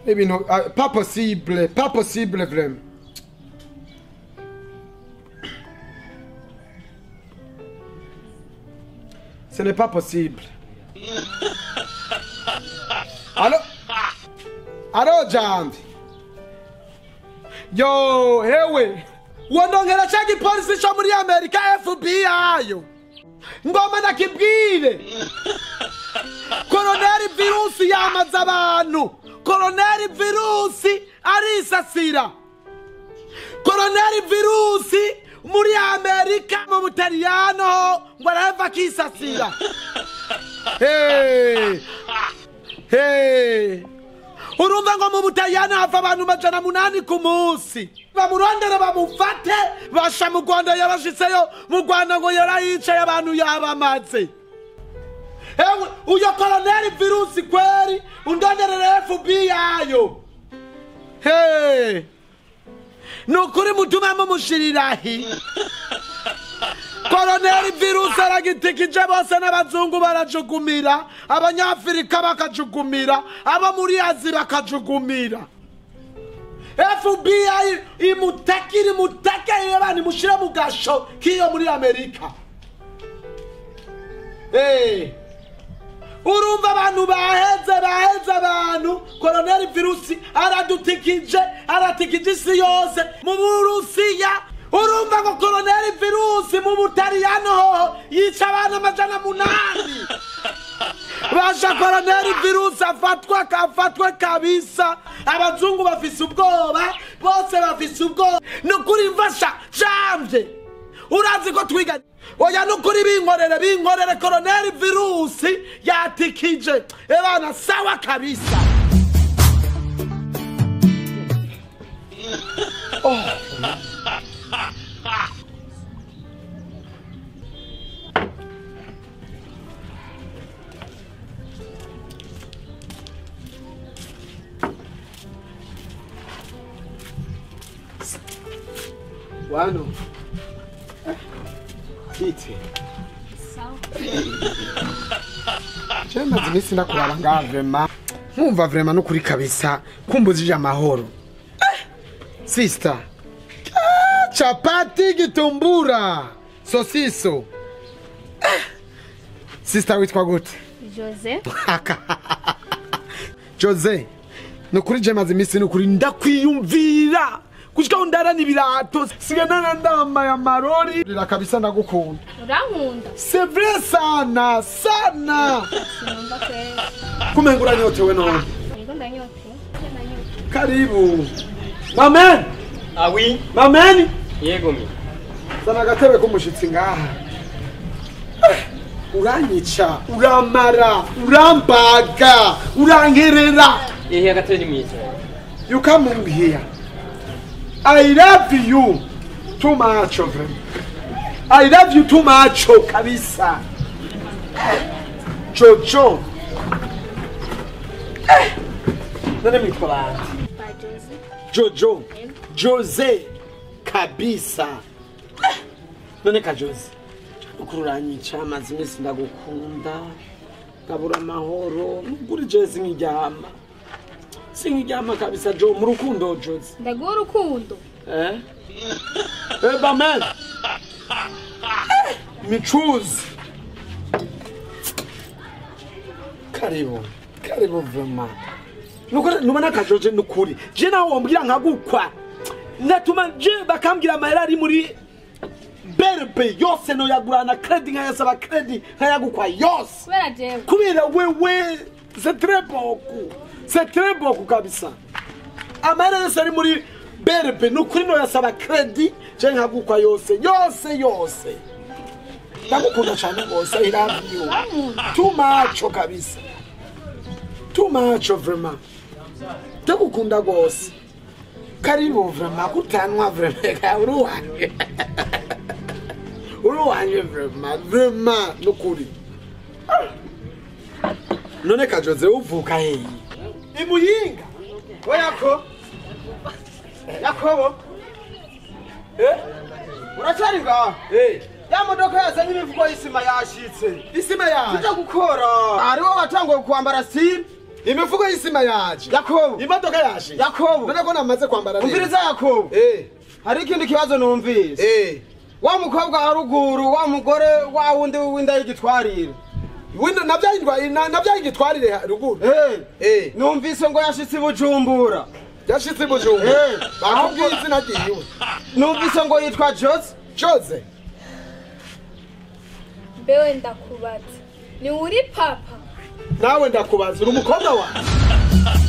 ibintu ah, pas possible pas possible vraiment ce n'est pas possible allo allo jambi yo hewe wondongera cha gipolisi co muri amerika fbi ayo ngoma nakibwire koroneri virusi yamaze abantu koroneri virusi arisasira koroneri virusi muri amerika mu butaliyano ngo arahava akisasira Hey! Hey! urumva ngo mu butaliyano hava abantu majana munani ku munsi bamurondera bamufate basha mu rwanda yabashitseyo mu rwanda ngo yarayicaye abantu yabamaze ewe uyo koloneli virusi kweri undonderere fbi yayo Hey! ni ukuri mutume mumushirirahi koloneli virusi aragitikije bose n'abazungu barajugumira abanyafurika bakajugumira abo muri azi bakajugumira fbi imutake iri mutake yebani mushire mu gasho k'iyo muri amerika hey. urumva abantu baheze baheze abantu koroneli virusi aradutikije aratikije isi yose mu burusiya urumva ngo koroneli virusi mu butaliyano hoho yica abantu amajana munani basha koroneli virusi afatwa afatwe kabisa abazungu bafise ubwoba bose bafise ubwoba ni ukuri mfasha jamvye urazi ko twiga oya nukuri binkorere binkorere koroneli virusi yatikije ebana sawa kabisa wano kiti je maze iminsi ndakuraba ngaha vrema nkumva vrema nukuri kabisa kumbuzije amahoro sista chapati gitumbura sosiso sista witwa gute jose jose nukuri je maze iminsi nukuri ndakwiyumvira kushika undarana ibirato siganana ndambaye amarori rira kabisa ndagukunda urankunda c'est vrai sana sana sinumva kwera kumenga uranyotewe none yego ndanyoteye ndanyoteye karibu mamen Ah oui mamen Yego mi. zana agatebe k'umushitsi ngaha Eh, uranyica uramara urambaga urankerera Ehe agatebe ni mwiza. you come in here i love you too much of him i love you too much oh, kabisa Eh, jojo Eh, none mwitwa bande ba jose jojo jose kabisa Eh, none ka jose ukuri uranyica amaze iminsi ndagukunda ngabura amahoro nukuri je sinkiryama sinkiryama kabisa jo mu rukundo jose ndaguha urukundo eh eh bamen Eh, michuzi karibu karibu vrema nukuri nubona akajoje nukuri je nawe wambwira nkagukwa natuma je bakambwira amahera ari muri berbe yose noyagurana kredi nkayasaba kredi nkayagukwa yose kubera jewe kubera wewe c'est très beaucoup c'est très beaucoup kabisa amahera yose ari muri berbe nukuri noyasaba kredi je nkagukwa yose yose yose ndagukunda cyane rwose i love you too much kabisa too much vraiment ndagukunda rwose karibu vraiment kutanwa vraiment uri uwanjye uri uwanjye vraiment vraiment nukuri none kajoze uvuka heyi imuyinga Oyako. Yakobo. Eh? Uracyari ngaha? Eh, Ya modoka yazanye imivugo y'isima yashitse. isima yaje Tujya gukora. Hariho watanguye kwambara siri. imifuko y'isima yaje yakobo imodoka yaje yakobo none ko namaze kwambara neza umviriza yakobo eh hari ikindi kibazo numvise eh wa mukobwa wa ruguru wa mugore wa wundi w'inda y'igitwarire wenda navyayindwa navyayigitwarire ruguru Eh, eh numvise ngo yashitse i bujumbura yashitse ibujumbu Eh, bakubwiye ahubwo- izina ryiwe numvise ngo yitwa jose chose mbewe ndakubaza ni uri papa nawe ndakubaza uri umukobwa wawe